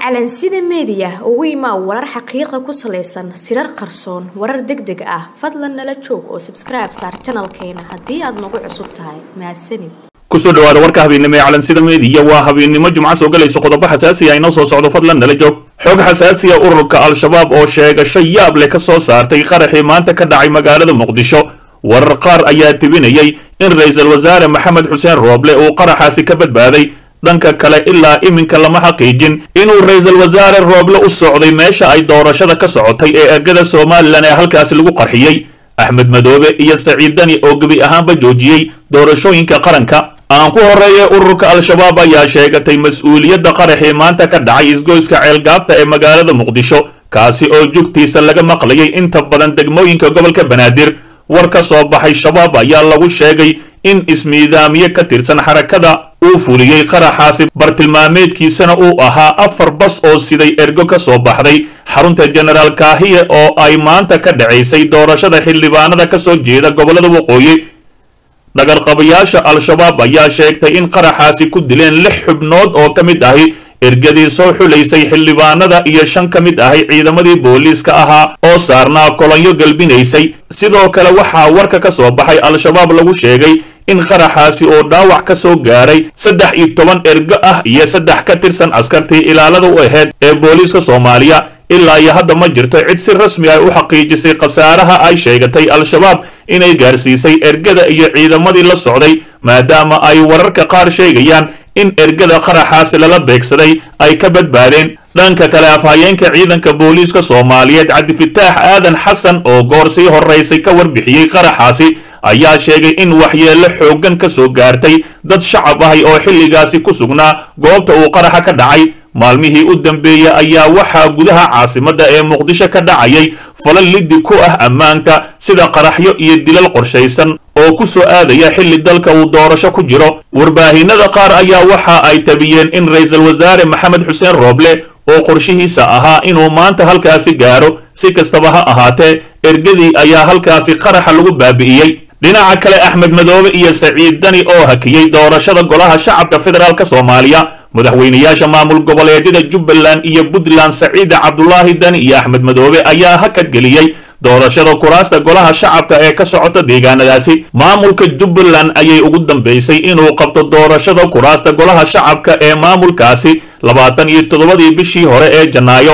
calansida meediya ugu imaa warar xaqiiqa ku salaysan sirar qarsoon warar deg deg ah fadlan nala joog oo sabskribe saar janalkeena haddii aad nagu cusub tahay mahadsanid kusoo dhawaada warka habeennimo ee calansida meediya waa habeennimo jumco soo galayso qodobo xasaasi ah inoo soo socdo fadlan nala joog xog xasaasiya ururka al-shabaab oo sheegasho yaab leh ka soo saartay qaraxii maanta ka dhacay magaalada muqdisho warar qaar ayaa tibinayay in ra-iisul wasaare maxamed xuseen rooble uu qaraxaasi ka badbaaday dhanka kale ilaa iminka lama xaqiijin inuu ra-iisul wasaare rooble u socday meesha ay doorashada ka socotay ee ergada somalilan ee halkaasi lagu qarxiyey axmed madoobe iyo saciid dani oo gebi ahaanba joojiyey doorashooyinka qaranka aan ku horeeye ururka al-shabaab ayaa sheegatay mas-uuliyadda qaraxii maanta ka dhacay isgoyska ceelgaabta ee magaalada muqdisho kaasi oo jugtiisa laga maqlayay inta badan degmooyinka gobolka banaadir war ka soo baxay shabaab ayaa lagu sheegay in ismiidaamiye ka tirsan xarakada uu fuliyey qaraxaasi bartilmaameedkiisana uu ahaa afar bas oo siday ergo ka soo baxday xarunta jenaraal kaahiye oo ay maanta ka dhacaysay doorashada xildhibaanada ka soo jeeda gobollada waqooyi dhagarqabayaasha al-shabaab ayaa sheegtay in qaraxaasi ku dileen lix xubnood oo ka mid ahi ergadii soo xulaysay xildhibaanada iyo shan ka mid ahay ciidamadii booliiska ahaa oo saarnaa kolonyo galbinaysay sidoo kale waxaa warka ka soo baxay al-shabaab lagu sheegay in qaraxaasi oo dhaawac ka soo gaaray saddex iyo toban ergo ah iyo saddex ka tirsan askartii ilaalada u ahayd ee booliiska soomaaliya ilaa iyo hadda ma jirto cid si rasmi ah u xaqiijisay khasaaraha ay sheegatay al-shabaab inay gaarsiisay ergada iyo ciidamadii la socday maadaama ay wararka qaar sheegayaan in ergada qaraxaasi lala beegsaday ay ka badbaadeen dhanka kale afhayeenka ciidanka booliiska soomaaliyeed cabdifitaax aadan xasan oo goor sii horaysay ka warbixiyey qaraxaasi ayaa sheegay in waxyeello xooggan ka soo gaartay dad shacab ahay oo xilligaasi ku sugnaa goobta uu qaraxa ka dhacay maalmihii u dambeeyey ayaa waxaa gudaha caasimadda ee muqdisho ka dhacayay falal liddi ku ah ammaanka sida qaraxyo iyo dilal qorshaysan oo ku soo aadaya xilli dalka uu doorasho ku jiro warbaahinada qaar ayaa waxa ay tabiyeen in ra-iisul wasaare maxamed xuseen rooble oo qorshihiisa ahaa inuu maanta halkaasi gaaro si kastaba ha ahaatee ergadii ayaa halkaasi qaraxa lagu baabi'iyey dhinaca kale axmed madoobe iyo saciid dani oo hakiyey doorashada golaha shacabka federaalk soomaaliya madaxweynayaasha maamul goboleedyada jubbaland iyo puntland saciida cabdulaahi dani iyo axmed madoobe ayaa hakad geliyey doorashada kuraasta golaha shacabka ee ka socota deegaanadaasi maamulka jubbaland ayay ugu dambaysay inuu qabto doorashada kuraasta golaha shacabka ee maamulkaasi labaatan iyo toddobadii bishii hore ee janaayo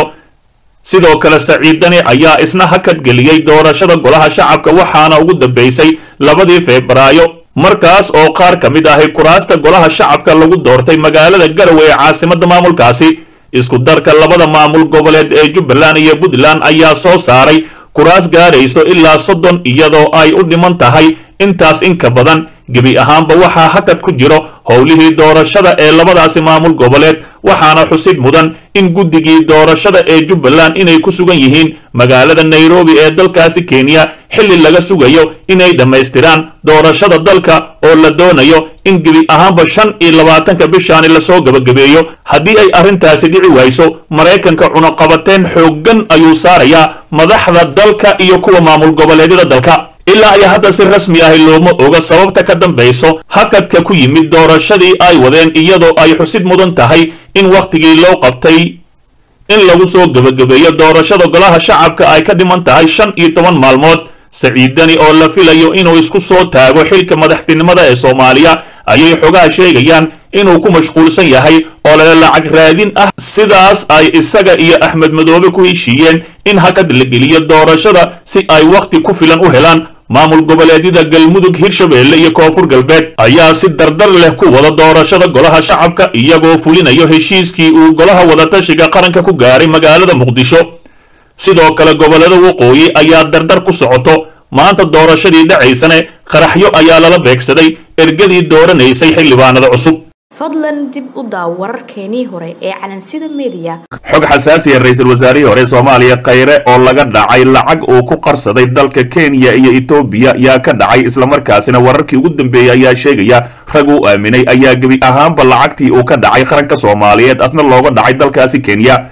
sidoo kale saciid dani ayaa isna hakad geliyey doorashada golaha shacabka waxaana ugu dambaysay labadii febraayo markaas oo qaar ka mid ahi kuraasta golaha shacabka lagu doortay magaalada garowe ee caasimadda maamulkaasi isku darka labada maamul goboleed ee jubbaland iyo puntland ayaa soo saaray kuraas gaarayso ilaa soddon iyadoo ay u dhiman tahay intaas in ka badan gebi ahaanba waxaa hakad ku jiro howlihii doorashada ee labadaasi maamul goboleed waxaana xusid mudan in guddigii doorashada ee jubbaland inay ku sugan yihiin magaalada nairobi ee dalkaasi kenya xilli laga sugayo inay dhammaystiraan doorashada dalka oo la doonayo in gebi ahaanba shan iyo labaatanka bishaani lasoo gabagabeeyo haddii ay arrintaasi dhici wayso maraykanka cunuqabateen xooggan ayuu saarayaa madaxda dalka iyo kuwa maamul goboleedyada dalka ilaa ayaa hadda si rasmi ahi looma oga sababta ka dambayso hakadka ku yimid doorashadii ay wadeen iyadoo ay xusid mudan tahay in wakhtigii loo qabtay in lagu soo gebagabeeyo doorashada golaha shacabka ay ka dhiman tahay shan iyo toban maalmood saciid dani oo la filayo inuu isku soo taago xilka madaxtinimada ee soomaaliya ayay xogaha sheegayaan inuu ku mashquulsan yahay oo lala lacag raadin ah sidaas ay isaga iyo axmed madoobe ku heshiiyeen in hakad la geliyo doorashada si ay wakhti ku filan u helaan maamul goboleedyada galmudug hirshabeelle iyo koonfur galbeed ayaa si dardar leh ku wada doorashada golaha shacabka iyagoo fulinayo heshiiskii uu golaha wadatashiga qaranka ku gaaray magaalada muqdisho sidoo kale gobollada waqooyi ayaa dardar ku socoto maanta doorashadii dhacaysane qaraxyo ayaa lala beegsaday ergadii dooranaysay xildhibaanada cusub fadlan dib u daaw wararkeenii hore ee calansida meediya xog xasaasiya ra-iisul wasaarihii hore soomaaliya khayre oo laga dhacay lacag uu ku qarsaday dalka kenya iyo etoobiya yaa ka dhacay islamarkaasina wararkii ugu dambeeyey ayaa sheegaya rag uu aaminay ayaa gebi ahaanba lacagtii uu ka dhacay qaranka soomaaliyeed asna looga dhacay dalkaasi kenya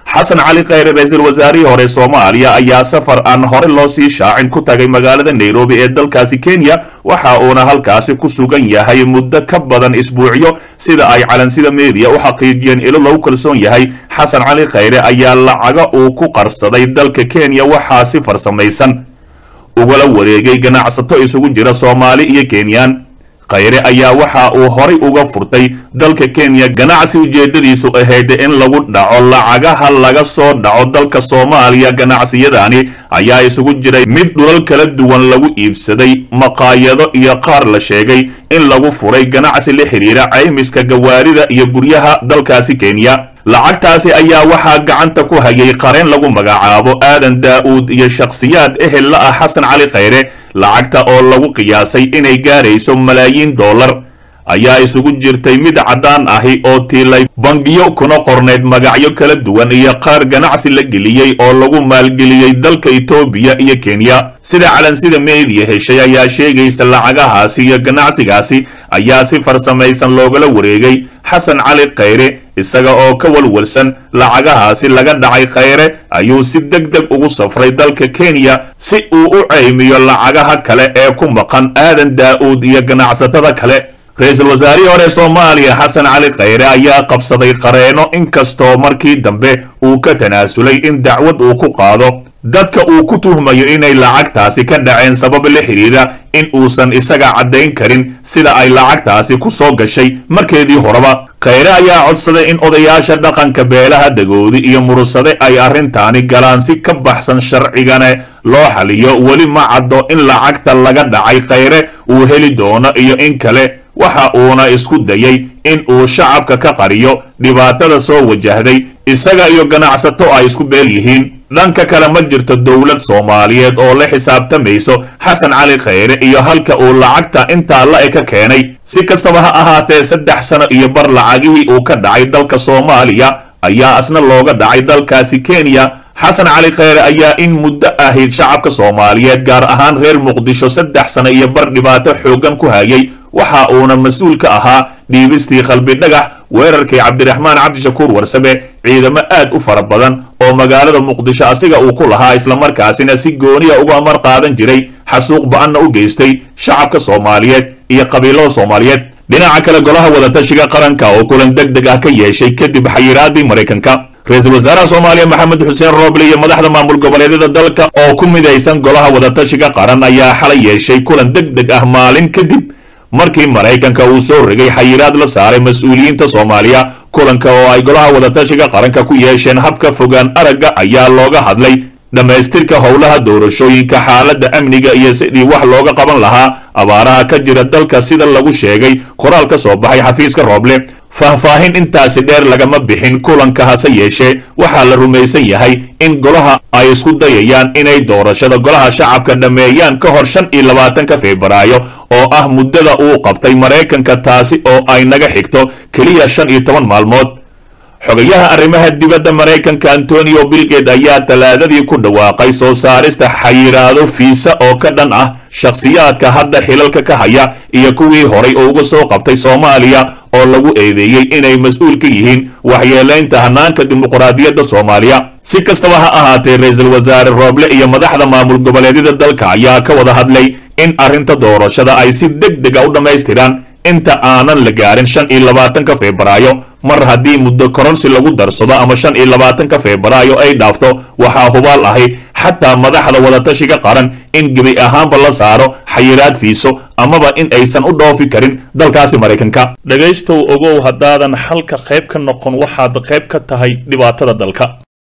xasan cali khayre ra-iisul wasaarihii hore soomaaliya ayaa safar aan hore loo sii shaacin ku tagay magaalada nairobi ee dalkaasi kenya waxa uuna halkaasi ku sugan yahay muddo ka badan isbuucyo sida ay calansida meediya u xaqiijiyeen ilo lagu kalsoon yahay xasan cali khayre ayaa lacaga uu ku qarsaday dalka kenya waxaa si farsamaysan ugala wareegay ganacsato isugu jira soomaali iyo kenyaan khayre ayaa waxa uu horay uga furtay dalka kenya ganacsi ujeedadiisu ahayd in lagu dhaco lacagaha laga soo dhaco dalka soomaaliya ganacsiyadani ayaa isugu jiray mid dhulal kala duwan lagu iibsaday maqaayado iyo qaar la sheegay in lagu furay ganacsi la xidhiira caymiska gawaarida iyo guryaha dalkaasi kenya lacagtaasi ayaa waxaa gacanta ku hayay qareen lagu magacaabo aadan daa'uud iyo shakhsiyaad ehel la ah xasan cali khayre lacagta oo lagu qiyaasay inay gaarayso malaayiin dollar ayaa isugu jirtay mid caddaan ahi oo tiilay bangiyo kuna qornayd magacyo kala duwan iyo qaar ganacsi la geliyey oo lagu maalgeliyey dalka etoobiya iyo kenya sida calansida meediya heshay ayaa sheegaysa lacagahaasi iyo ganacsigaasi ayaa si farsamaysan loogala wareegay xasan cali khayre isaga oo ka walwalsan lacagahaasi laga dhacay khayre ayuu si deg deg ugu safray dalka kenya si uu u caymiyo lacagaha kale ee ku maqan aadan daa'uud iyo ganacsatada kale ra-iisul wasaarihii hore soomaaliya xasan cali khayre ayaa qabsaday qareeno inkastoo markii dambe uu ka tanaasulay in dacwad uu ku qaado dadka uu ku tuhmayo inay lacagtaasi ka dhaceen sabab la xidhiidha in uusan isaga caddayn karin sida ay lacagtaasi ku soo gashay markeedii horeba khayre ayaa codsaday in odayaasha dhaqanka beelaha dagoodi iyo murusade ay arrintaani galaan si ka baxsan sharcigane loo xaliyo weli ma caddo in lacagta laga dhacay khayre uu heli doono iyo in kale waxa uuna isku dayay in uu shacabka ka qariyo dhibaatada soo wajahday isaga iyo ganacsato ay isku beel yihiin dhanka kale ma jirto dowlad soomaaliyeed oo la xisaabtamayso xasan cali khayre iyo halka uu lacagta intaa la e ka keenay si kastaba ha ahaatee saddex sano iyo bar lacagihii uu ka dhacay dalka soomaaliya ayaa asna looga dhacay dalkaasi kenya xasan cali khayre ayaa in muddo ahayd shacabka soomaaliyeed gaar ahaan reer muqdisho saddex sano iyo bar dhibaato xooggan ku hayay waxa uuna mas-uul ka ahaa dhiibistii qalbi dhagax weerarkii cabdiraxmaan cabdishakuur warsame ciidamo aad u fara badan oo magaalada muqdisho asiga uu ku lahaa islamarkaasina si gooniya uga amar qaadan jiray xasuuq ba-anna u geystay shacabka soomaaliyeed iyo qabiilada soomaaliyeed dhinaca kale golaha wadatashiga qaranka oo kulan deg deg ah ka yeeshay kadib xayiraadii maraykanka ra-iisul wasaaraha soomaaliya maxamed xuseen rooble iyo madaxda maamul goboleedyada dalka oo ku midaysan golaha wadatashiga qaran ayaa xalay yeeshay kulan deg deg ah maalin kadib markii maraykanka uu soo rigay xayiraad la saaray mas-uuliyiinta soomaaliya kulanka oo ay golaha wadatashiga qaranka ku yeesheen habka fogaan aragga ayaa looga hadlay dhammaystirka howlaha doorashooyinka xaaladda amniga iyo sidii wax looga qaban lahaa abaaraha ka jira dalka sida lagu sheegay qoraal ka soo baxay xafiiska rooble faahfaahin intaasi dheer lagama bixin kulanka hase yeeshee waxaa la rumaysan yahay in golaha ay isku dayayaan inay doorashada golaha shacabka dhammeeyaan ka hor shan iyo labaatanka febraayo oo ah muddada uu qabtay maraykanka taasi oo ay naga xigto keliya shan iyo toban maalmood xogayaha arrimaha dibadda maraykanka antonio bilged ayaa talaadadii ku dhawaaqay soo saarista xayiraado fiisa oo ka dhan ah shakhsiyaadka hadda xilalka ka haya iyo kuwii horay oo uga soo qabtay soomaaliya oo lagu eedeeyey inay mas-uul ka yihiin waxyeelaynta hanaanka dimuqraadiyadda soomaaliya si kastaba ha ahaatee ra-iisul wasaare rooble iyo madaxda maamul goboleedyada dalka ayaa ka wada hadlay in arrinta doorashada ay si deg dega u dhammaystiraan inta aanan la gaarin shan iyo labaatanka febraayo mar haddii muddo koronsi lagu darsado ama shan iyo labaatanka febraayo ay dhaafto waxaa hubaal ahi xataa madaxda wadatashiga qaran in gebi ahaanba la saaro xayiraad fiiso amaba in aysan u dhoofi karin dalkaasi maraykanka dhegaystow ogow haddaadan xalka qayb ka noqon waxaad qayb ka tahay dhibaatada dalka